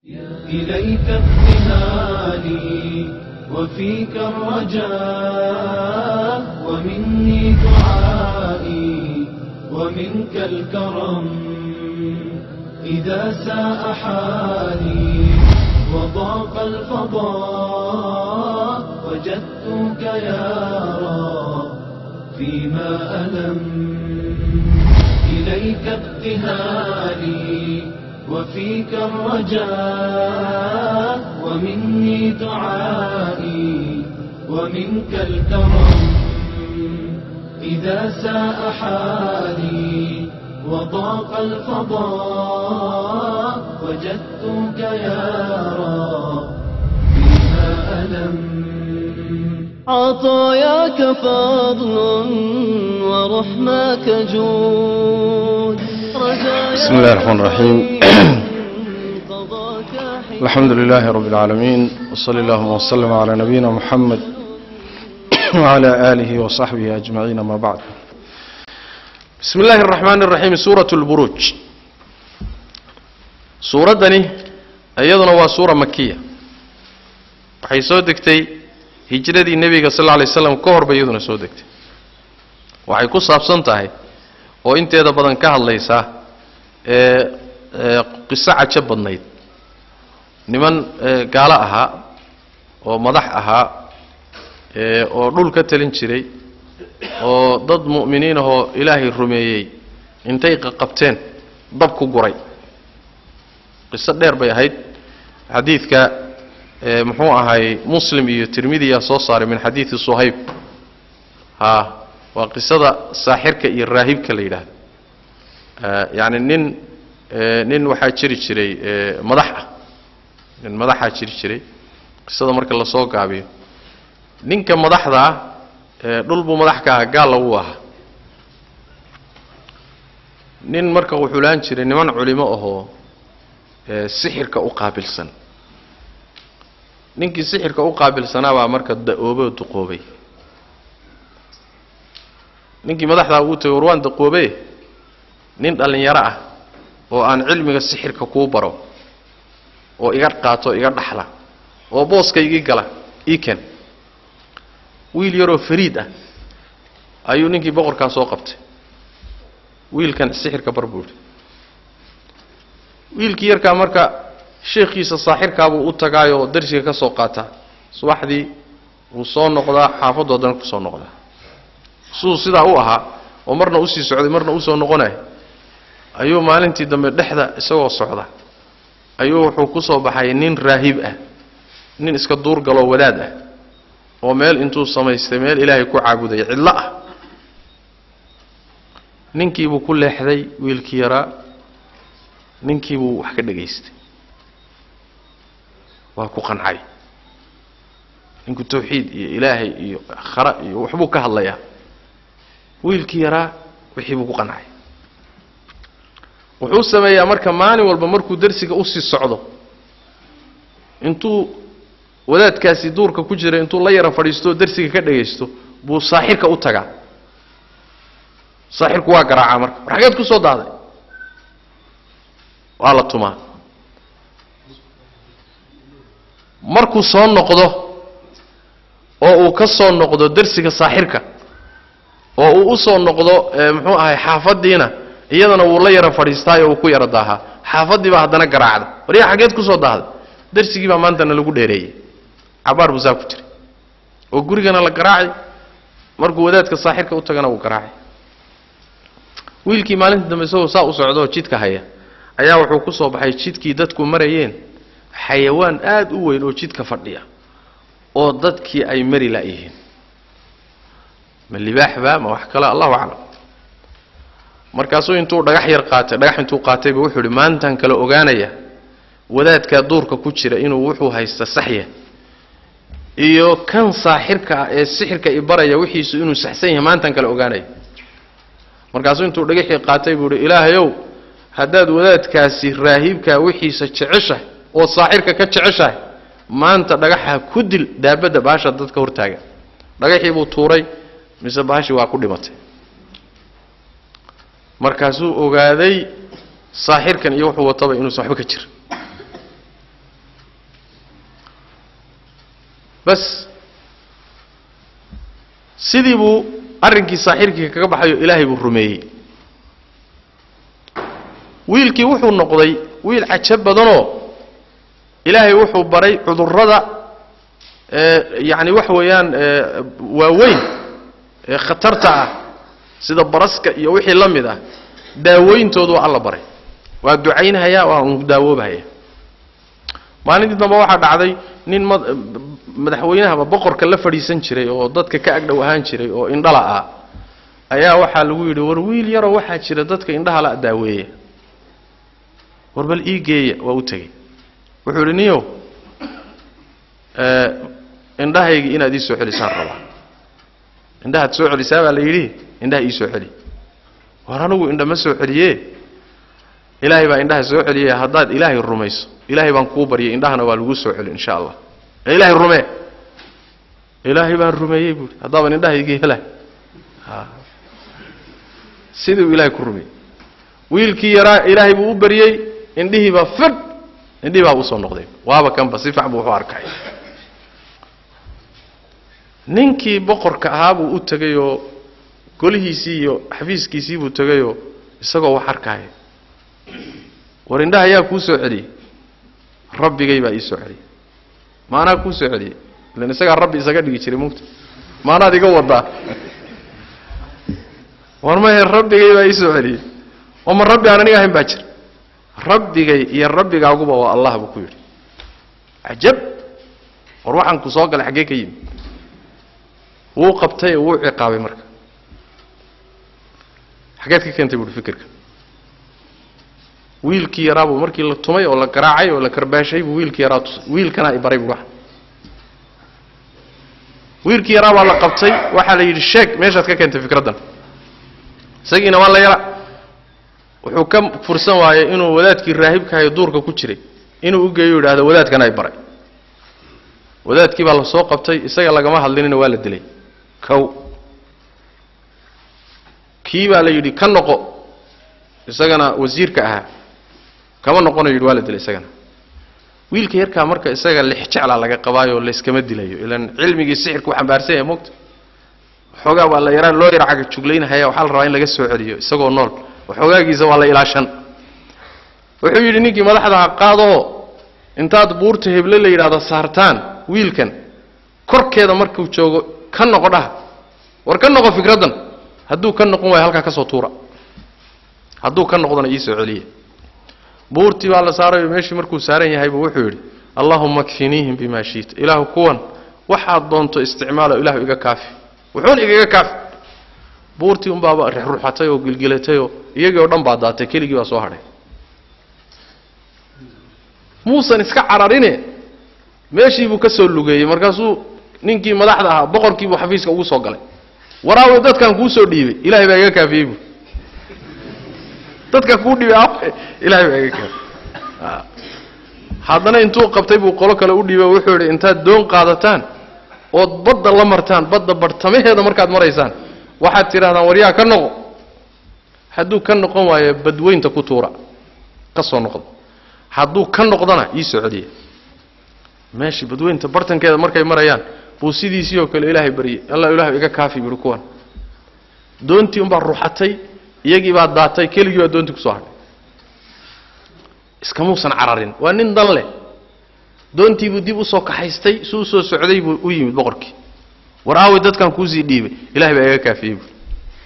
إليك ابتهالي وفيك الرجاء ومني دعائي ومنك الكرم إذا ساء حالي وضاق الفضاء وجدتك يا رب فيما ألم إليك ابتهالي وفيك الرجاء ومني دعائي ومنك الكرم إذا ساء حالي وضاق الفضاء وجدتك يا رب فيما ألم عطاياك فضل ورحماك جود بسم الله الرحمن الرحيم الحمد لله رب العالمين وصلى اللهم وسلم على نبينا محمد وعلى آله وصحبه أجمعين ما بعد بسم الله الرحمن الرحيم سورة البروج suuradani iyaduna waa suura makiya waxay soo degtay hijradii nebiga sal lla lay slam ka hor bay iyaduna soo degtay waxay ku saabsan tahay oo inteeda badan ka hadlaysaa ee ee qiso cajo badnayd niman gaalo ahaa oo madax ahaa ee oo dhul ka talin jiray oo dad mu'miniin ahoo ilaahay rumeeyey intay qaqabteen dab ku guray qiso dheer bay ahayd xadiidka muxuu ahay muslim iyo tirmidiyaa soo saaray min xadiidi suhayb ha waa qisada saaxirka iyo raahibka la yidhaahdo yacni nin nin waxaa jiri jiray madax ah nin madaxaa jiri jiray qisada marka lasoo gaabiyo ninka madaxda ah dhul buu madax ka ahaa gaalla wuu ahaa nin marka wuxuu laan jiray niman culimo ahoo sixirka u qaabilsan ninkii sixirka u qaabilsanaabaa marka da-ooboo duqoobay ninkii madaxdaa uu tagay war waan daqoobe nin dhallinyaro ah oo aan cilmiga sixirka kuu baro oo iga qaato iga dhaxla oo booska igii gala ii ken wiil yaroo fariid ah ayuu ninkii boqorkaa soo qabtay wiilkan sixirka bar buu yidhi wiilkii yarkaa marka sheekhiisa saaxirkaabuu u tagaayoo darsiga ka soo qaataa subaxdii wuu soo noqdaa xaafaddu haddana ku soo noqdaa siduu sidaa u ahaa oo marna usii socday marna usoo noqonaya ayuu maalintii dambe dhexda isagoo socda ayuu wuxuu ku soo baxay nin raahib ah nin iska duurgaloo wadaad ah oo meel intuu samaystay meel ilaahay ku caabudaya cidlo ah ninkiibuu ku leexday wiilkii yaraa ninkiibuu wax ka dhegaystay waa ku qancay ninku tawxiid iyo ilaahay iyo khara iyo waxbuu ka hadlayaa wiilkii yaraa wixii buu ku qancay wuxuu sameeyaa marka maalin walba markuu darsiga usii socdo intuu wadaadkaasi duurka ku jira intuu la yara fadhiisto oo darsiga ka dhagaysto buu saaxirka u tagaa saaxirku waa garaacaa marka war xageed ku soo daaday waa la tumaa markuu soo noqdo oo uu ka soo noqdo darsiga saaxirka oo uu u soo noqdo muxuu ahay xaafaddiina iyadana wuu la yara fadhiistaayo uu ku yara daahaa xaafaddii baa haddana garaacda war yaa xageed ku soo daahday darsigii baa maantana lagu dheereeyey cabaar buu saa ku jiray oo gurigana la garaacay markuu wadaadka saaxirka u tagana wuu garaacay wiilkii maalinta dambe isagoo saa u socdaoo jidka haya ayaa wuxuu ku soo baxay jidkii dadku marayeen xayawaan aad u weyn oo jidka fadhiya oo dadkii ay mari la'yihiin ma libaaxba ma wax kale allahu aclam markaasuu intuu dhagax yar qaatay dhagax intuu qaatayba wuxuu ihi maantaan kala ogaanaya wadaadkaa duurka ku jira inuu wuxuu haysta saxya iyo kan saaxirka ah ee sixirka i baraya wixiisu inuu saxsan yahay maantaan kala ogaanaya markaasuu intuu dhagaxii qaatay buu ihi ilaahayow haddaad wadaadkaasi raahibkaa wixiisa jeceshahay oo saaxirka ka jeceshahay maanta dhagaxa ku dil daabadda baasha dadka hortaaga dhagaxii buu tuuray mise baashii waa ku dhimatay markaasuu ogaaday saaxirkan iyo wuxuu wataba inuusan waxba ka jir bas sidii buu arrinkii saaxirkii kaga baxayo ilaahay buu rumeeyey wiilkii wuxuu noqday wiil cajo badanoo ilaahay wuxuu baray cudurrada yacni waxa weeyaan waaweyn ee khatarta ah sida baraska iyo wixii la mid ah daawooyintoodu waa alla baray waa ducaynhayaa waa un daawoobahaya maalintii dambe waxaa dhacday nin ma madaxweynahaba boqorka la fadhiisan jiray oo dadka ka agdhow ahaan jiray oo indhala ah ayaa waxaa lagu yidhi war wiil yaroo waxaa jira dadka indhaha la daaweeya war bal ii geeya waa u tegey wuxuu yidhi niyow indhahaygii inaad ii soo celisaan rabaa indhahaad soo celisaa baa la yidhi indhaha ii soo celi war anigu indha ma soo celiye ilaahay baa indhaha soo celiye haddaad ilaahay rumayso ilaahay baan kuu baryay indhahana waa lagu soo celi insha allah ee ilaahay rumee ilaahay baan rumeeyey buui haddaaban indhahaygii hela sidii uu ilaahay ku rumeeyey wiilkii yaraa ilaahay buu u baryey indhihii baa fidh indhihii baa usoo noqday waaba kanba si fiican buu wuxu arkay ninkii boqorka ahaa buu u tegayoo golihiisii iyo xafiiskiisii buu tegayoo isagoo wax arkaaya war indhaha ayaa kuu soo celiyey rabbigay baa ii soo celiyey maanaa kuu soo celiyey ilan isagaa rabbi isaga dhigi jiray mugta maanaad iga wadaa war mahe rabbigay baa ii soo celiyey oo ma rabbi aan aniga ahayn baa jira rabbigay iyo rabbigaaguba waa allah buu ku yidhi cajab war waxaan ku soo galay xaggee ka yimi wuu qabtay oo wuu ciqaabay marka xaggeed ka keentay buuhi fikirka wiilkii yaraa buu markii la tumay oo la garaacay oo la karbaashay buu wiilkii yaraa tusay wiilkanaa i baray buu wax wiilkii yaraa baa la qabtay waxaa la yidhi sheeg meeshaad ka keentay fikraddan isagiina waa la yara wuxuu ka fursan waayey inuu wadaadkii raahibkahayo duurka ku jiray inuu u geeyo yidhaahdo wadaadkana i baray wadaadkii baa la soo qabtay isaga lagama hadlinina waa la dilay kow kii baa la yidhi ka noqo isagana wasiirka ahaa kama noqonayo yidhi waa la dilay isagana wiilka yarkaa marka isaga lix jeclaa laga qabaayo layskama dilayo ilan cilmigii sixirku xambaarsan yahay mogta waxoogaa waa la yaraa loo yara caga juglaynahaya waxaa la rabaa in laga soo celiyo isagoo nool waxoogaagiisa waa la ilaashan wuxuu yidhi ninkii madaxdaha qaadoo intaad buurta heble la yidhahdo saartaan wiilkan korkeeda markuu joogo ka noqo dhaha war ka noqo fikraddan hadduu ka noqon waayo halkaa ka soo tuura hadduu ka noqdona ii soo celiya buurtii baa la saarayo meeshii markuu saaran yahaybu wuxuu yidhi allahuma kfiniihim bima shiita ilaahu kuwan waxaad doonto isticmaalo ilahu iga kaafi wuxuun igaga kaafi buurtii unbaaba ruxruxatay oo gilgilatayoo iyagii oo dhan baa daatay keligii baa soo hadhay muusan iska cararine meeshiibuu ka soo lugeeyey markaasuu ninkii madaxda ahaa boqorkiibuu xafiiska ugu soo galay waraawe dadkan kuu soo dhiibay ilahay baa iga kaafiyey buu dadka kuu dhiibay awe ilahay baa iga kaafiyey haddana intuu qabtay buu qolo kale u dhiibay wuxuu yidhi intaad doon qaadataan ood badda la martaan badda bartamaheeda markaad maraysaan waxaad tidhahdaan waryaa ka noqo hadduu ka noqon waayo badweynta ku tuura ka soo noqdo hadduu ka noqdona ii soo celiya meeshii badweynta bartankeeda markay marayaan buu sidiisii oo kale ilaahay baryey alla ilahu iga kaafi buuhi kuwan doontii unbaa ruxatay iyagii baa daatay keligii baa doontii kusoo hadhay iskamuusan cararin waa nin dan leh doontiibuu dib usoo kaxaystay su usoo socday buu u yimid boqorkii war aawi dadkan kuusii dhiibay ilahay baa iga kaafiyey buui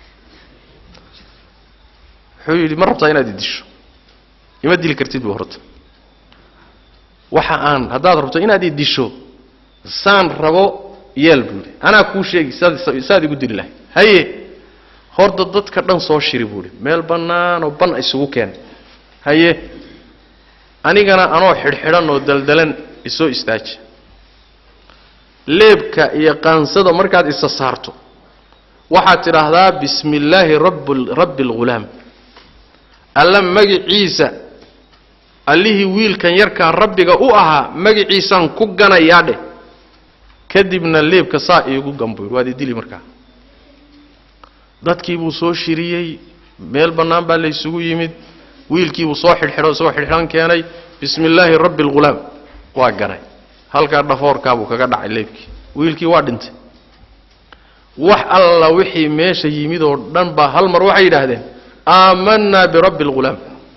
wuxuu yidhi ma rabtaa inaad idisho ima dili kartid bu horta waxa aan haddaad rabto inaad idisho saan rabo yeel buuhi anaa kuu sheegi saad saad igu dili lahay haye horta dadka dhan soo shiri buuhi meel bannaanoo ban isugu keen haye anigana anoo xidhxidhan oo daldalan isoo istaaji leebka iyo qaansada markaad isa saarto waxaad tidhaahdaa bismi illaahi rabb rabbi alghulaam alla magiciisa allihii wiilkan yarkaa rabbiga u ahaa magiciisaan ku ganayaa dheh kadibna leebka saa iigu gambuy waad idili markaa dadkii buu soo shiriyey meel bannaan baa laysugu yimid wiilkiibuu soo xidhxidho isagoo xidhxidhan keenay bismi illaahi rabbi alghulaam waa ganay halkaa dhafoorkaabuu kaga dhacay leebkii wiilkii waa dhintay wax alla wixii meesha yimid oo dhan baa hal mar waxay yidhaahdeen aamanaa birabbi alghulaam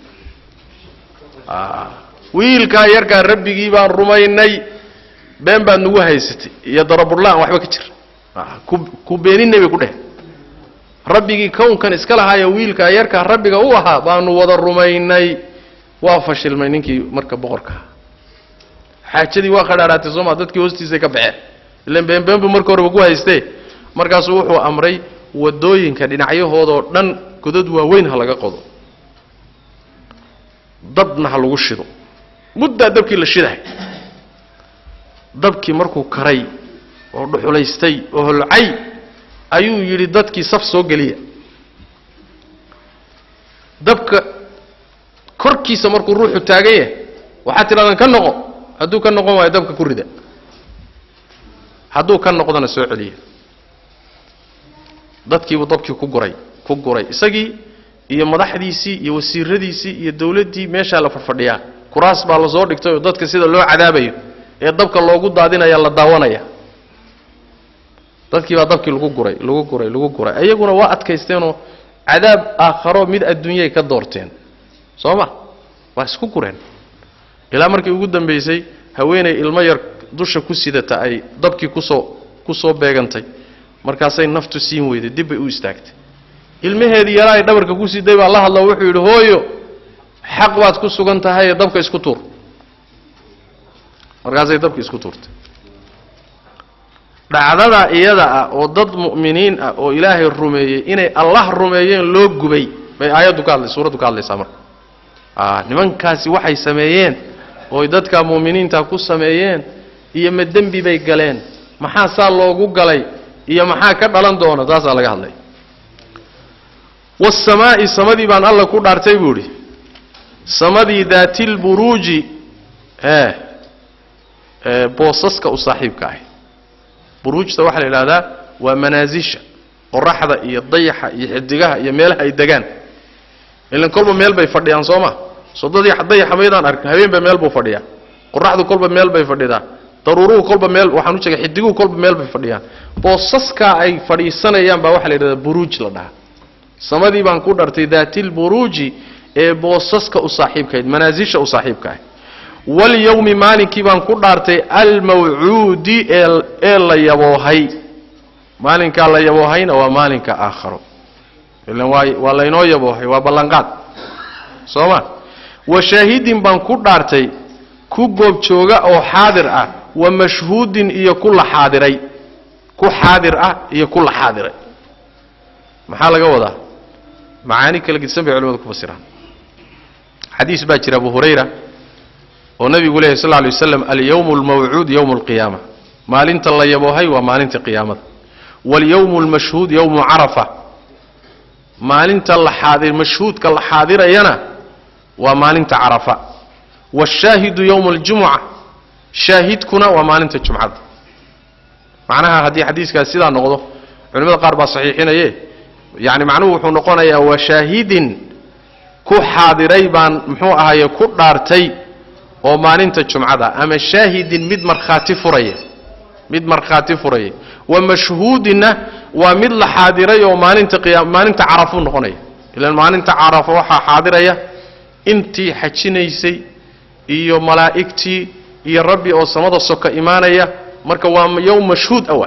wiilkaa yarkaa rabbigii baan rumaynay been baad nagu haysatay iyo darabullaan waxba ka jira ku beeninay bay ku dheh rabbigii kownkan iska lahaaya wiilkaa yarkaa rabbiga u ahaa baanu wada rumaynay waa fashilmay ninkii marka boqorka xaajadii waa qadhaadhaatay sooma dadkii hoostiisay ka baxeen ilan beenbeenbu marka horeba ku haystee markaasuu wuxuu amray wadooyinka dhinacyahoodoo dhan godad waaweyn ha laga qodo dabna ha lagu shido muddaa dabkii la shidahay dabkii markuu karay oo dhuxulaystay oo holcay ayuu yidhi dadkii saf soo geliya dabka korkiisa markuu ruuxu taagan yahay waxaad tidhahdaan ka noqo hadduu ka noqon waayo dabka ku rida hadduu ka noqdona soo celiya dadkiibuu dabkii ku guray ku guray isagii iyo madaxdiisii iyo wasiiradiisii iyo dawladdii meeshaa la fadhfadhiyaa kuraas baa lasoo dhigtay oo dadka sida loo cadaabayo ee dabka loogu daadinaya la daawanaya dadkii baa dabkii lagu guray lagu guray lagu guray iyaguna waa adkaysteenoo cadaab aakharo mid adduunyay ka doorteen soo ma waa isku gureen ilaa markii ugu dambaysay haweenay ilmo yar dusha ku sidata ay dabkii kusoo ku soo beegantay markaasay naftu siin weyday dib bay u istaagtay ilmaheedii yaraa ay dhabarka ku siday baa la hadla wuxuu yidhi hooyo xaq baad ku sugan tahayee dabka isku tuur markaasay dabka isku tuurtay dhacdada iyada ah oo dad mu'miniin ah oo ilaahay rumeeyey inay allah rumeeyeen loo gubay bay aayaddu ka hadlay suuraddu ka hadlaysaa marka a nimankaasi waxay sameeyeen ooy dadka mu'miniinta ku sameeyeen iyo ma dembi bay galeen maxaa saa loogu galay iyo maxaa ka dhalan doona taasaa laga hadlay waasamaa'i samadii baan alla ku dhaartay buu idhi samadii daatilburuuji ee ee boosaska u saaxiibka ahi buruujta waxaa la idhahdaa waa manaasisha qoraxda iyo dayaxa iyo xidigaha iyo meelaha ay degaan ilan kolba meel bay fadhiyaan soo ma soo dad dayaxa maydaan arkin habeenba meel buu fadhiyaa qoraxdu kolba meel bay fadhidaa daruuruhu kolba meel waxaan u jeega xidiguhu kolba meel bay fadhiyaan boosaskaa ay fadhiisanayaan baa waxaa la yidhahdaa buruuj la dhahaa samadii baan ku dhartay daatilburuuji ee boosaska u saaxiibkahayd manaasisha u saaxiibka ahayd walyowmi maalinkii baan ku dhaartay almawcuudi ee la yaboohay maalinkaa la yaboohayna waa maalinka aakharo ilan waa waa laynoo yaboohay waa ballanqaad soo ma wa shaahidin baan ku dhaartay ku goobjooga oo xaadir ah wa mashhuudin iyo ku la xaadiray ku xaadir ah iyo ku la xaadiray maxaa laga wadaa macaani kala gedisan bay culimadu ku fasiraan xadiis baa jira abu hurayra oo nabigu lehy sal lay waslam alyowm almawcuud yowm alqiyaama maalinta la yaboohay waa maalinta qiyaamada walyowm almashhuud yowmu carafa maalinta la xaadir mashhuudka la xaadirayana waa maalinta carafa washaahidu yowma aljumuca shaahidkuna waa maalinta jumcada macnaha haddii xadiiskaas sidaa noqdo culimada qaar baa saxiixinaye yani macnuhu wuxuu noqonayaa washaahidin ku xaadiray baan muxuu ahaye ku dhaartay oo maalinta jumcada ama shaahidin mid markhaati furaya mid markhaati furaya wa mashhuudinna waa mid la xaadiray oo maalinta qiya maalinta carafuu noqonaya ilaan maalinta carafa waxaa xaadiraya intii xajinaysay iyo malaa'igtii iyo rabbi oo samada soka imaanaya marka waa yowm mashhuud awa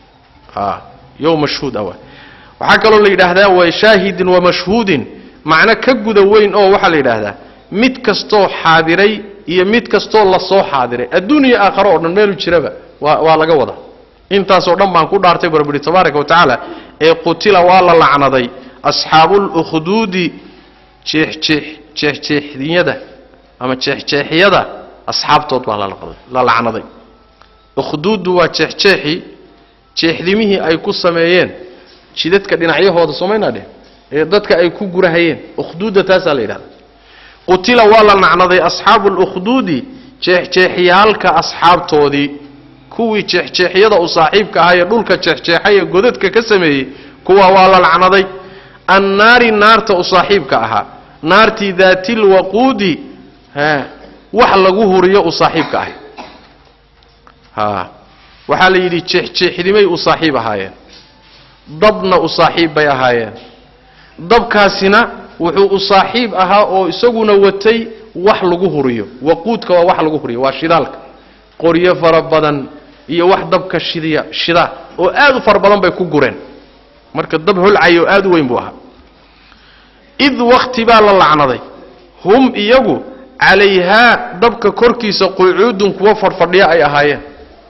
a yowm mashhuud awa waxaa kaloo la yidhaahdaa wa shaahidin wa mashhuudin macno ka guda weyn oo waxaa la yidhaahdaa mid kastoo xaadiray iyo mid kastoo lasoo xaadiray adduun iyo aakharo oo dhan meelu jiraba waa waa laga wadaa intaasoo dhan baan ku dhaartay bu rabbi ihi tabaaraka wa tacaala ee qutila waa la lacnaday asxaabuulukhduudi jeexjeex jeexjeexdiyada ama jeexjeexyada asxaabtood baa la lacnaday ukhduuddu waa jeexjeexii jeexdimihii ay ku sameeyeen jidadka dhinacyahooda somaynaa dheh ee dadka ay ku gurahayeen ukhduudda taasaa la yidhahda qutila waa la nacnaday asxaabu lukhduudi jeexjeexyaalka asxaabtoodii kuwii jeexjeexyada u saaxiibka ahaa ee dhulka jeexjeexay ee godadka ka sameeyey kuwa waa la lacnaday annaari naarta u saaxiibka ahaa naartii daatilwaquudi wax lagu huriyo u saaxiibka ahay ha waxaa la yidhi jeexjeexdimay u saaxiib ahaayeen dabna u saaxiib bay ahaayeen dabkaasina wuxuu u saaxiib ahaa oo isaguna watay wax lagu huriyo waquudka waa wax lagu huriyo waa shidaalka qoryo fara badan iyo wax dabka shidiya shida oo aad u fara badan bay ku gureen marka dab holcayo aad u weyn buu ahaa id wakti baa la lacnaday hum iyagu calayhaa dabka korkiisa qucuudun kuwa fadhfadhiya ay ahaayeen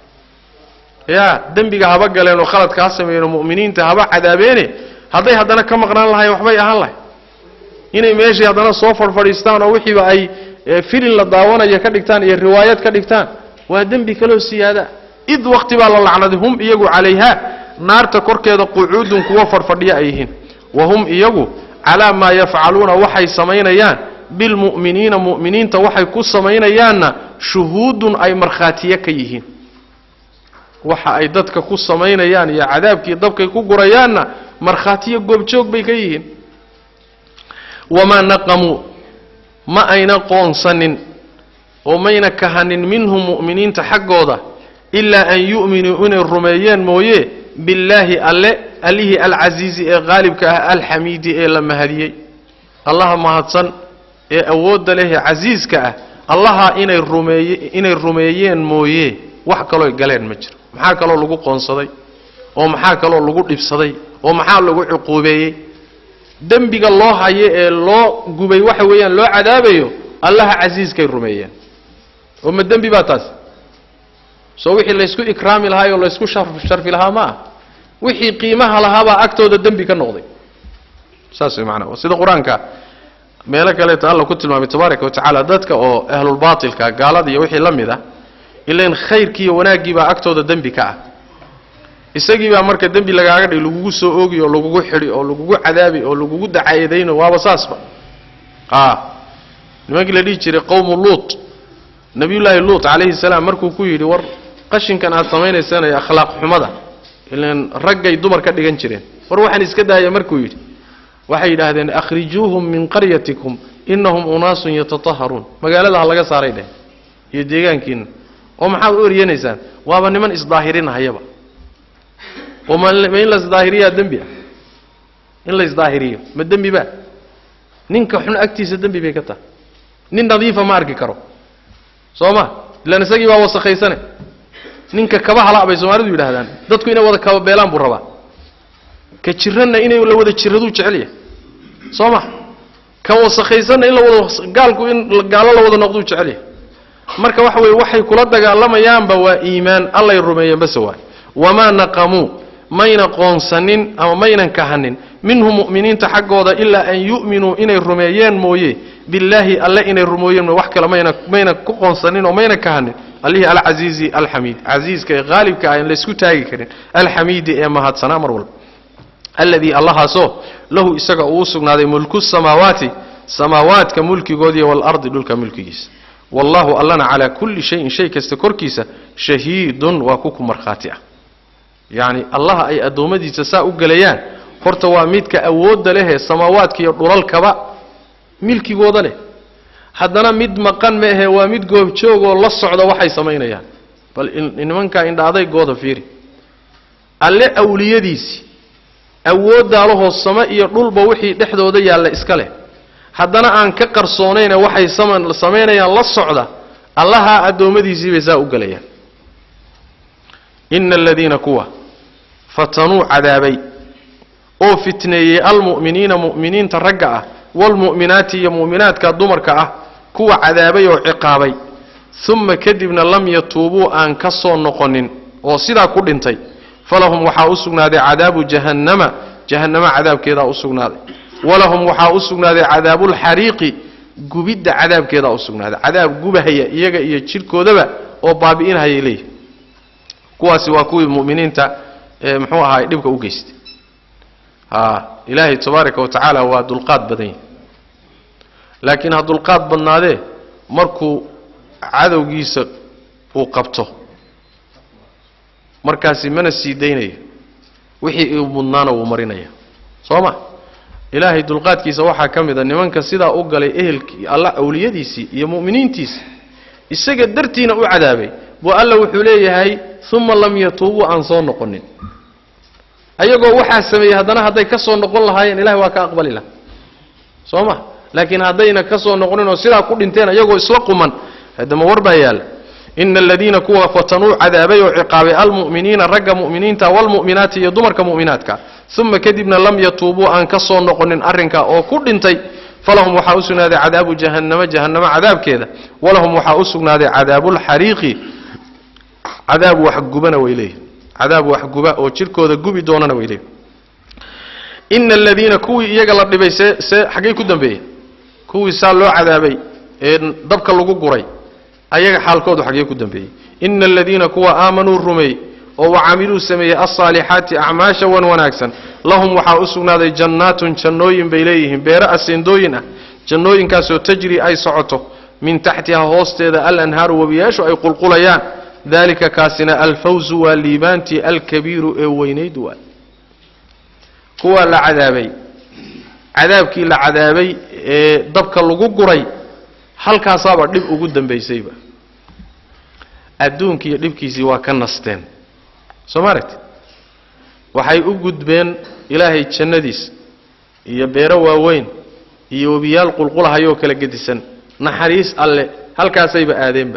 ya dembiga haba galeen oo khaladka ha sameeyeen oo mu'miniinta haba cadaabeene hadday haddana ka maqnaan lahayen waxbay ahaan lahay inay meeshii haddana soo fadhfadhiistaan oo wixiiba ay filin la daawanaya ka dhigtaan iyo riwaayad ka dhigtaan waa dembi kaloo siyaada id wakti baa la lacnaday hum iyagu calayhaa naarta korkeeda qucuudun kuwa fadhfadhiya ay yihiin wa hum iyagu calaa maa yafcaluuna waxay samaynayaan bilmu'miniina mu'miniinta waxay ku samaynayaanna shuhuudun ay markhaatiye ka yihiin waxa ay dadka ku samaynayaan iyo cadaabkii dabkay ku gurayaanna markhaatiyo goobjoog bay ka yihiin wamaa naqamuu ma ayna qoonsanin oo mayna kahanin minhum mu'miniinta xaggooda ilaa an yu'minuu inay rumeeyeen mooye billaahi alle allihii alcasiizi ee qaalibka ah alxamiidi ee la mahadiyey allaha mahadsan ee awoodda leh ee casiiska ah allaha inay rumeeye inay rumeeyeen mooye wax kalooy galeen ma jiro maxaa kaloo lagu qoonsaday oo maxaa kaloo lagu dhibsaday oo maxaa lagu cuquubeeyey dembiga loo hayo ee loo gubay waxa weeyaan loo cadaabayo allaha casiiskay rumeeyeen oo ma dembi baa taas soo wixii laysku ikraami lahaa oo laysku sharfi lahaa ma ah wixii qiimaha lahaabaa agtooda dembi ka noqday saas way macnaa sida qur-aanka meelo kaleeto alla ku tilmaamay tabaaraka wa tacaala dadka oo ahlulbaatilka gaalada iyo wixii la mid ah ilan khayrkii iyo wanaaggiibaa agtooda dembi ka ah isagiibaa marka dembi lagaaga dhig lagugu soo oogi oo lagugu xidhi oo lagugu cadaabi oo lagugu dacaydayno waaba saasba a nimankii la dhihi jiray qowmu luut nabiyullaahi luut calayhi salaam markuu ku yidhi war qashinkan aad samaynaysaan ee akhlaaq xumada ilan raggay dumar ka dhigan jireen war waxaan iska daaya markuu yidhi waxay yidhaahdeen akhrijuuhum min qaryatikum innahum unaasun yatataharuun magaalada ha laga saaray dheh iyo deegaankiina oo maxaad u eryanaysaan waaba niman isdaahirinahayaba oo ma ma in la isdaahiriyaa dembi ah in la isdaahiriyo ma dembi ba ninka xun agtiisa dembi bay ka tahay nin nadiifa ma arki karo soo ma ilaan isagii baa wasakhaysane ninka kaba hala bay soomaalidu yidhaahdaan dadku inay wada kaba beelaan buu rabaa ka jiranna inay la wada jiraduu jecel yahay soo ma ka wasakhaysanna in la wada gaalku in gaalo la wada noqduu jecel yahay marka waxa weeye waxay kula dagaalamayaanba waa iimaan allay rumeeyeen base waay wamaa naqamuu mayna qoonsanin ama maynan kahanin minhum mu'miniinta xaggooda ilaa an yu'minuu inay rumeeyeen mooye billaahi alle inay rumooyeen wax kale mayna mayna ku qoonsanin oo mayna kahanin allihii alcasiizi alxamiid casiiska ee qaalibka ah aan laysku taagi karin alxamiidi ee mahadsanaa mar walba alladii allahaasoo lahu isaga uu u sugnaaday mulku samaawaati samaawaadka mulkigoodiiyo waalardi dhulka mulkigiisa wallahu allana calaa kulli shayin shay kasta korkiisa shahiidun waa ku ku markhaati ah yacni allaha ay addoommadiisa saa u gelayaan horta waa midka awoodda lehee samaawaadka iyo dhulalkaba milkigooda leh haddana mid maqan ma ahe waa mid goobjoogoo la socda waxay samaynayaan bal nimankaa indha-adaygooda fiiri alle awliyadiisii awooddaalahoo samo iyo dhulba wixii dhexdooda yaalla iska leh haddana aan ka qarsoonayne waxay samaynayaan la socda allahaa addoommadiisii bay saa u gelayaan ina aladiina kuwa fatanuu cadaabay oo fitneeyey almu'miniina mu'miniinta ragga ah waalmu'minaati iyo mu'minaadka dumarka ah kuwa cadaabay oo ciqaabay uma kadibna lam yatuubuu aan ka soo noqonin oo sidaa ku dhintay falahum waxaa u sugnaaday cadaabu jahannama jahannama cadaabkeedaa u sugnaaday walahum waxaa u sugnaaday cadaabulxariiqi gubidda cadaabkeedaa u sugnaaday cadaab gubahaya iyaga iyo jidhkoodaba oo baabi'inhayay leeyihi kuwaasi waa kuwii mu'miniinta ee muxuu ahaay dhibka u geystay a ilaahay tabaaraka wa tacaala waa dulqaad badan yahi laakiin ha dulqaad badnaadee markuu cadowgiisa uu qabto markaasi mana sii daynayo wixii uu mudnaana wuu marinaya soo ma ilaahay dulqaadkiisa waxaa ka mid a nimanka sidaa u galay ehelkii alla awliyadiisii iyo mu'miniintiisii isaga dartiina u cadaabay buu alla wuxuu leeyahay uma lam yatuubuu aan soo noqonin ayagoo waxaa sameeyey haddana hadday ka soo noqon lahaayeen ilahay waa ka aqbali laha soo ma laakiin haddayna ka soo noqonin oo sidaa ku dhinteen ayagoo isla quman haddama war baa yaalla ina aladiina kuwa fatanuu cadaabay oo ciqaabay almu'miniina ragga mu'miniinta waalmu'minaati iyo dumarka mu'minaadka uma kadibna lam yatuubuu aan ka soo noqonin arrinka oo ku dhintay falahum waxaa u sugnaaday cadaabu jahannama jahannama cadaabkeeda walahum waxaa u sugnaaday cadaabulxariiqi cadaab waxgubana way leeyihin cadaab waxguba oo jirkooda gubi doonana way leeyihin ina aladiina kuwii iyaga la dhibay see see xaggay ku dambeeyeen kuwii saa loo cadaabay ee dabka lagu guray ayaga xaalkoodu xaggee ku dambeeyey ina aladiina kuwa aamanuu rumeey oo wacamiluu sameeyey alsaalixaati acmaasha wan wanaagsan lahum waxaa u sugnaaday jannaatun jannooyin bay leeyihiin beere aseendooyin ah jannooyinkaasoo tajri ay socoto min taxtiha hoosteeda alanhaaru webiyaashu ay qulqulayaan dalika kaasina alfawzu waa liibaantii alkabiiru ee weynayd waa kuwaa la cadaabay cadaabkii la cadaabay ee dabka lagu guray halkaasaaba dhib ugu dambaysayba adduunkiiyo dhibkiisii waa ka nasteen soo ma aragti waxay u gudbeen ilaahay jannadiis iyo beero waaweyn iyo webiyaal qulqulahayoo kala gedisan naxariis alle halkaasayba aadeenba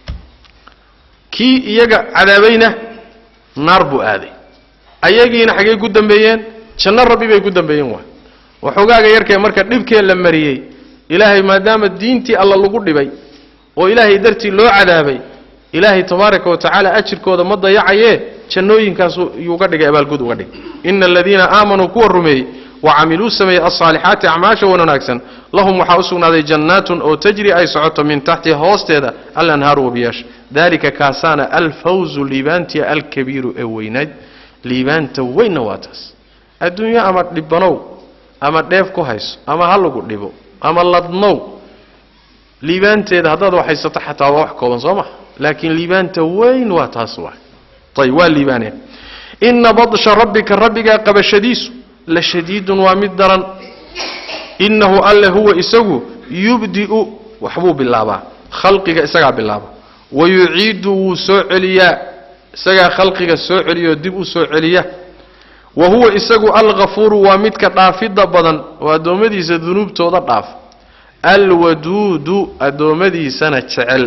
kii iyaga cadaabayna naar buu aaday ayagiina xaggey ku dambeeyeen janno rabbi bay ku dambeeyeen waay waxoogaaga yarkee marka dhibkee la mariyey ilaahay maadaama diintii alla lagu dhibay oo ilaahay dartii loo cadaabay ilaahay tabaaraka wa tacaala ajirkooda ma dayacayee jannooyinkaasu yuuga dhigay abaalgud uga dhigay ina aladiina aamanuu kuwa rumeeyey wacamiluu sameeyey alsaalixaati acmaasha wan wanaagsan lahum waxaa u sugnaaday jannaatun oo tajri ay socoto min taxtiha hoosteeda alanhaaru wabiyaasha dalika kaasaana alfawzu liibaantii alkabiiru ee weynayd liibaanta weynna waa taas adduunyo ama dhibanow ama dheef ku hayso ama ha lagu dhibo ama ladnow liibaanteeda haddaad waxhaysato xataa waa wax kooban soo maha laakiin liibaanta weyn waa taas waay ayb waa liibaaneen ina badsha rabbika rabbigaa qabashadiisu la shadiidun waa mid daran innahu alle huwa isagu yubdi'u waxbuu bilaabaa khalqiga isagaa bilaaba wayuciidu wuu soo celiyaa isagaa khalqiga soo celiyoo dib u soo celiya wa huwa isagu alghafuuru waa midka dhaafidda badan oo addoommadiisa dunuubtooda dhaaf alwaduudu addoommadiisana jecel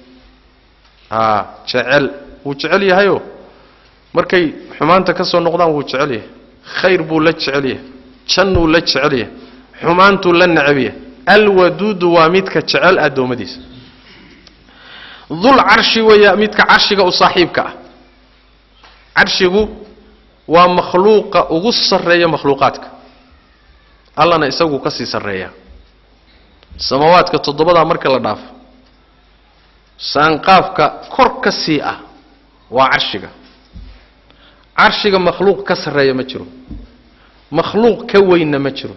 aa jecel wuu jecel yahayoo markay xumaanta ka soo noqdaan wuu jecel yahay khayr buu la jecel yahay jannuu la jecel yahay xumaantuu la necab yahay alwaduudu waa midka jecel addoommadiisa dul carshi weeya midka carshiga u saaxiibka ah carshigu waa makhluuqa ugu sarreeya makhluuqaadka allana isaguu ka sii sarreeyaa samawaadka toddobadaa marka la dhaafo saanqaafka kor ka sii ah waa carshiga carshiga makhluuq ka sarreeya ma jiro makhluuq ka weynna ma jiro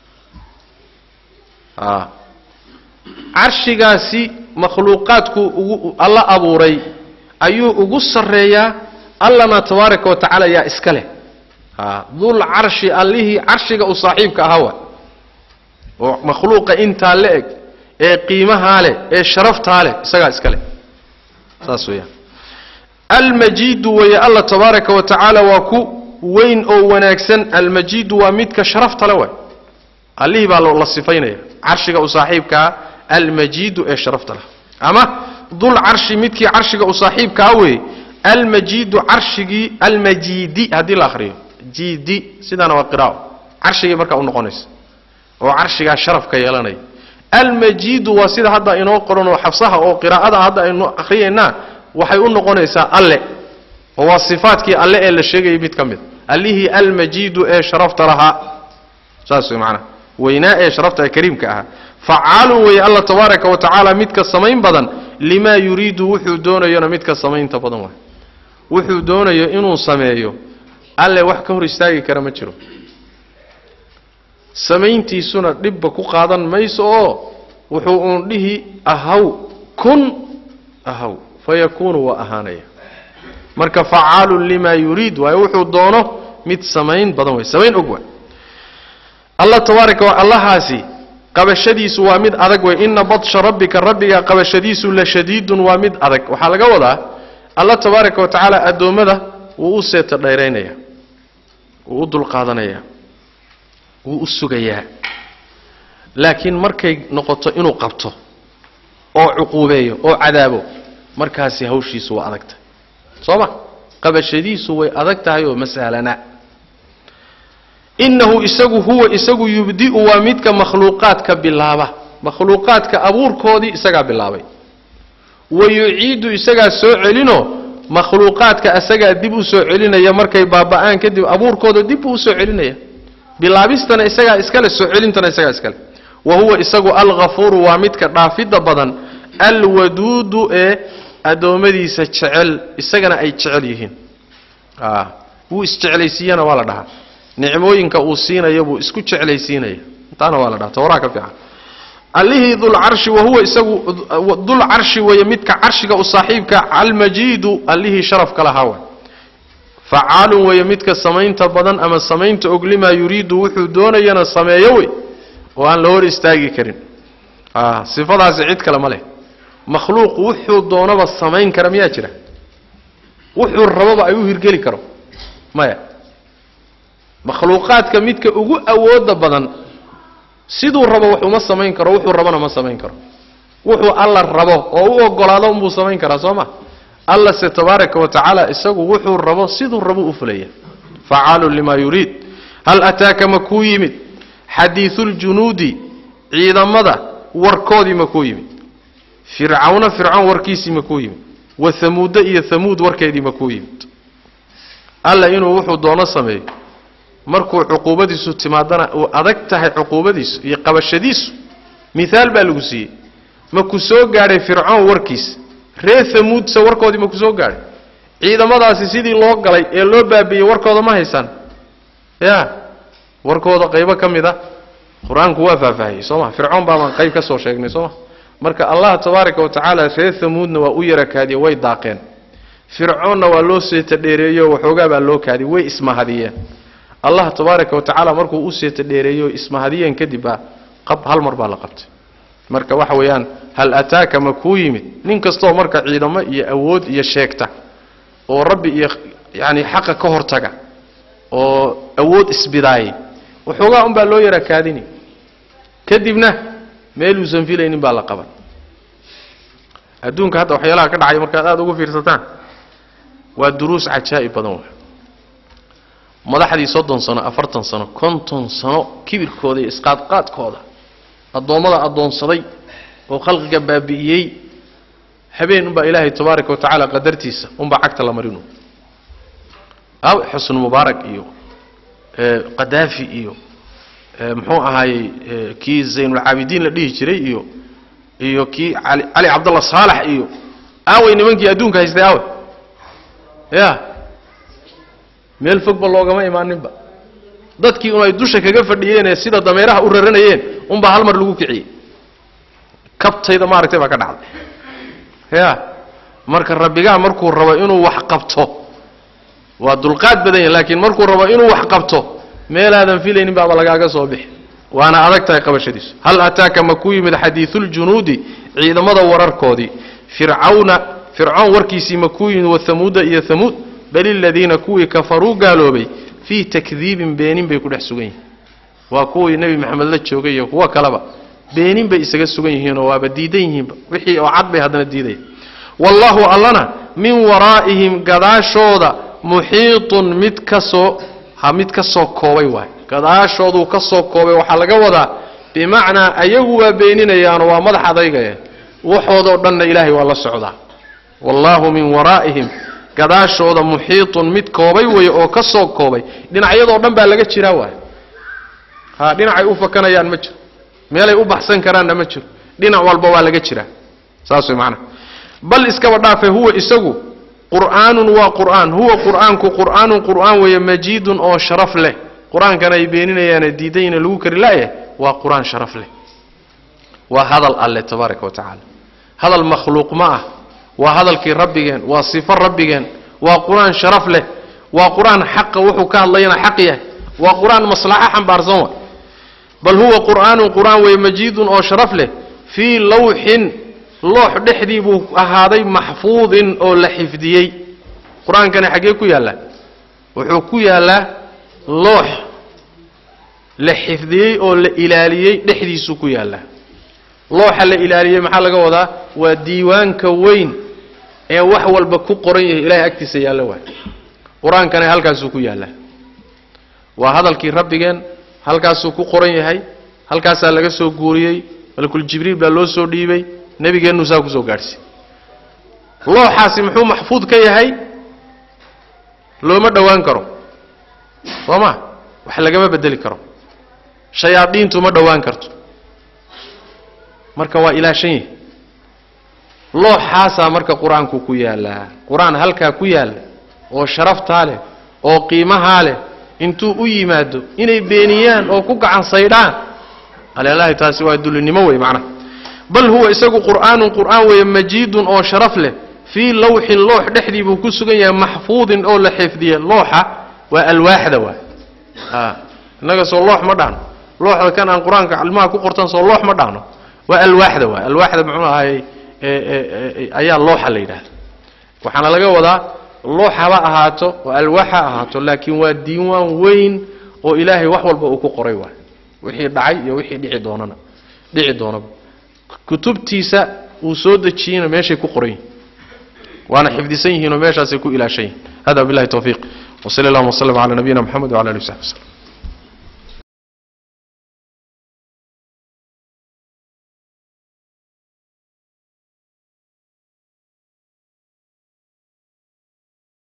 a carshigaasi makhluuqaadku ugu alla abuuray ayuu ugu sarreeyaa allana tabaaraka wa tacaala yaa iska leh a dul carshi allihii carshiga u saaxiibka ahaa wa oo makhluuqa intaa la eg ee qiimahaa leh ee sharaftaa leh isagaa iska leh saas weeyaan almajiidu weeye alla tabaaraka wa tacaala waa ku weyn oo wanaagsan almajiidu waa midka sharafta le waay allihii baa la sifaynaya carshiga u saaxiibkaa almajiidu ee sharafta leh ama dul carshi midkii carshiga u saaxiibkaa weeye almajiidu carshigii almajiidi haddii la akhriyo jiidi sidaana waa qiraa'o carshigii markaa u noqonaysa oo carshigaa sharafka yeelanaya almajiidu waa sida hadda inoo qoran oo xabsaha oo qiraa'ada hadda aynu akhriyaynaa waxay u noqonaysaa alle oo waa sifaadkii alle ee la sheegayay mid ka mid allihii almajiidu ee sharafta lahaa saas way macanaha weynaa ee sharafta ee kariimka ahaa facaalun weeye alla tabaaraka wa tacaala midka samayn badan limaa yuriidu wuxuu doonayona midka samaynta badan waay wuxuu doonayo inuu sameeyo alle wax ka hor istaagi kara ma jiro samayntiisuna dhibba ku qaadan mayso oo wuxuu uun dhihi ahaw kun ahaw fayakuunu waa ahaanaya marka facaalun limaa yuriid waayo wuxuu doono mid samayn badan way samayn og waay alla tabaaraka wa allahaasi qabashadiisu waa mid adag wey ina badsha rabbika rabbiga qabashadiisu la shadiidun waa mid adag waxaa laga wadaa alla tabaaraka wa tacaala addoommada wuu u seeta dhayraynaya wuu u dulqaadanayaa wuu u sugayaa laakiin markay noqoto inuu qabto oo cuquubeeyo oo cadaabo markaasi hawshiisu waa adag tahay soo ma qabashadiisu way adag tahay oo masahlana innahu isagu huwa isagu yubdi'u waa midka makhluuqaadka bilaaba makhluuqaadka abuurkoodii isagaa bilaabay wa yuciidu isagaa soo celino makhluuqaadka isagaa dib u soo celinaya markay baaba'aan kadib abuurkooda dib buu usoo celinaya bilaabistana isagaa iskale soo celintana isagaa iskale wa huwa isagu alghafuuru waa midka dhaafidda badan alwaduudu ee addoommadiisa jecel isagana ay jecel yihiin a wuu isjeclaysiiyana waa la dhahaa nicmooyinka uu siinaya buu isku jeclaysiinaya intaana waa la dhaha tawraa ka fiican allihii dulcarshi wahuwa isagu dulcarshi weeye midka carshiga u saaxiibka almajiidu allihii sharafka lahaa way facaalun weeye midka samaynta badan ama samaynta og limaa yuriidu wuxuu doonayana sameeyo wey oo aan la hor istaagi karin a sifadaasi cid kale ma leh makhluuq wuxuu doonaba samayn kara miyaa jira wuxuu rababa ay u hirgeli karo maya makhluuqaadka midka ugu awooda badan siduu rabo wax uma samayn karo wuxuu rabona ma samayn karo wuxuu alla rabo oo u ogolaado unbuu samayn karaa soo ma alla se tabaaraka wa tacaala isagu wuxuu rabo siduu rabo u fulaya facaalun limaa yuriid hal ataaka ma kuu yimid xadiisuljunuudi ciidamada warkoodii ma kuu yimid fircawna fircoon warkiisii ma kuu yimid wa hamuudda iyo hamuud warkeedii ma kuu yimid alla inuu wuxuu doono sameeyo markuu cuquubadiisu timaadana uu adag tahay cuquubadiisu iyo qabashadiisu miaal baa lagu siiyey ma ku soo gaadhay fircoon warkiis reer hamuudse warkoodii ma ku soo gaadhay ciidamadaasi sidii loo galay ee loo baabiiyey warkooda ma haysaan ya warkooda qaybo ka mid a qur-aanku waa faahfaahiyey soo ma fircoon baabaan qayb ka soo sheegnay soo ma marka allah tabaaraka wa tacaala reer hamuudna waa u yara kaadiye way daaqeen fircoonna waa loo seeta dheereeyo waxoogaa baa loo kaadiyey way ismahadiyeen allah tabaaraka wa tacaala markuu u seeta dheereeyo ismahadiyeen kadib baa qab hal mar baa la qabtay marka waxa weeyaan hal ataaka ma kuu yimid nin kastoo marka ciidamo iyo awood iyo sheegta oo rabbi iyo yacani xaqa ka hortaga oo awood isbidaayay waxoogaa unbaa loo yara kaadini kadibna meeluusan filaynin baa la qaban adduunka hadda waxyaalaha ka dhacaya markaad aada ugu fiirsataan waa duruus cajaa'ib badan wey madaxdii soddon sano afartan sano konton sano kibirkooda iyo isqaadqaadkooda addoommada addoonsaday oo khalqiga baabi'iyey habeen unbaa ilaahay tabaaraka wa tacaala qadartiisa unbaa cagta la marinu aw xusnu mubaarak iyo qadaafi iyo muxuu ahaayey kii zaynulcaabidiin la dhihi jiray iyo iyo kii ali cali cabdalla saalax iyo aaway nimankii adduunka haystay aawe ya meel fogba loogama imaaninba dadkii un ay dusha kaga fadhiyeenee sida dameeraha u raranayeen unbaa hal mar lagu kiciyey kabtayda maaragtay baa ka dhacday ya marka rabbigaa markuu rabo inuu wax qabto waa dulqaad badan yahy laakiin markuu rabo inuu wax qabto meelaadan filaynin baaba lagaaga soo bixi waana adag tahay qabashadiisu hal ataaka ma ku yimid xadiisuljunuudi ciidamada wararkoodii fircawna fircoon warkiisii ma ku yimid wahamuuda iyo hamuud bal iladiina kuwii kafaruu gaaloobay fii takdiibin beenin bay ku dhex sugan yihiin waa kuwii nebi maxamed la joogay iyo kuwo kaleba beenin bay isaga sugan yihiinoo waaba diidan yihiinba wixii oo cad bay haddana diidaya wallaahu allana min waraa'ihim gadaashooda muxiitun mid kasoo ha mid ka soo koobay waay gadaashooduu ka soo koobay waxaa laga wadaa bimacnaa ayagu waa beeninayaanoo waa madax adaygaya waxoodoo dhanna ilaahay waa la socdaa wallaahu min waraa'ihim gadaashooda muxiitun mid koobay weeye oo ka soo koobay dhinacyadoo dhan baa laga jiraa waay ha dhinacay u fakanayaan ma jiro meelay u baxsan karaanna ma jiro dhinac walba waa laga jiraa saas way macnaha bal iskaba dhaafe huwa isagu qur'aanun waa qur'aan huwa qur'aanku qur'aanun qur'aan weeye majiidun oo sharaf leh qur-aankana ay beeninayaane diidayna lagu kari la'yahay waa qur-aan sharaf leh waa hadal alle tabaaraka wa tacaala hadal makhluuq ma ah waa hadalkii rabbigeen waa sifo rabbigeen waa qur-aan sharaf leh waa qur-aan xaqa wuxuu ka hadlayana xaq yahay waa qur-aan maslaxo xambaarsan wa bal huwa qur'aanun qur'aan weeye majiidun oo sharaf leh fii lawxin loox dhexdii buu ahaaday maxfuudin oo la xifdiyey qur-aankani xaggee ku yaallaa wuxuu ku yaallaa loox la xifdiyey oo la ilaaliyey dhexdiisuu ku yaallaa looxa la ilaaliyey maxaa laga wadaa waa diiwaanka weyn ee wax walba ku qoran yahay ilahay agtiisa yaallo waay qur-aankani halkaasuu ku yaallaa waa hadalkii rabbigeen halkaasuu ku qoran yahay halkaasaa laga soo guuriyey malakul jibriil baa loo soo dhiibay nebigeennu saa kusoo gaadhsiy looxaasi muxuu maxfuud ka yahay looma dhowaan karo soo ma wax lagama bedeli karo shayaadiintu ma dhowaan karto marka waa ilaashan yahay looxaasaa marka qur-aanku ku yaallaa qur-aan halkaa ku yaalla oo sharaftaa leh oo qiimahaa leh intuu u yimaado inay beeniyaan oo ku gacan saydhaan alelahi taasi waa dulinimo wey macnaha bal huwa isagu qur'aanun qur'aan weeye majiidun oo sharaf leh fii lawxin loox dhexdii buu ku sugan yahay maxfuudin oo la xifdiye looxa waa alwaaxda waay innaga soo loox ma dhahno looxda kan aan qur-aanka ilmaha ku qortan soo loox ma dhahno waa alwaaxda waay alwaaxda muxuu ahaayey ayaa looxa la yidhahda waxaana laga wadaa loox haba ahaato oo alwaax ha ahaato laakiin waa diiwaan weyn oo ilaahay wax walba uu ku qoray waay wixii dhacay iyo wixii dhici doonana dhici doonaba kutubtiisa uu soo dejiyeyna meeshay ku qoran yihin waana xifdisan yihiinoo meeshaasay ku ilaashan yihin hada billahi tawfiiq wsali allahuma wslm cala nabiyina mxamed wcala alihi w saxbi wslm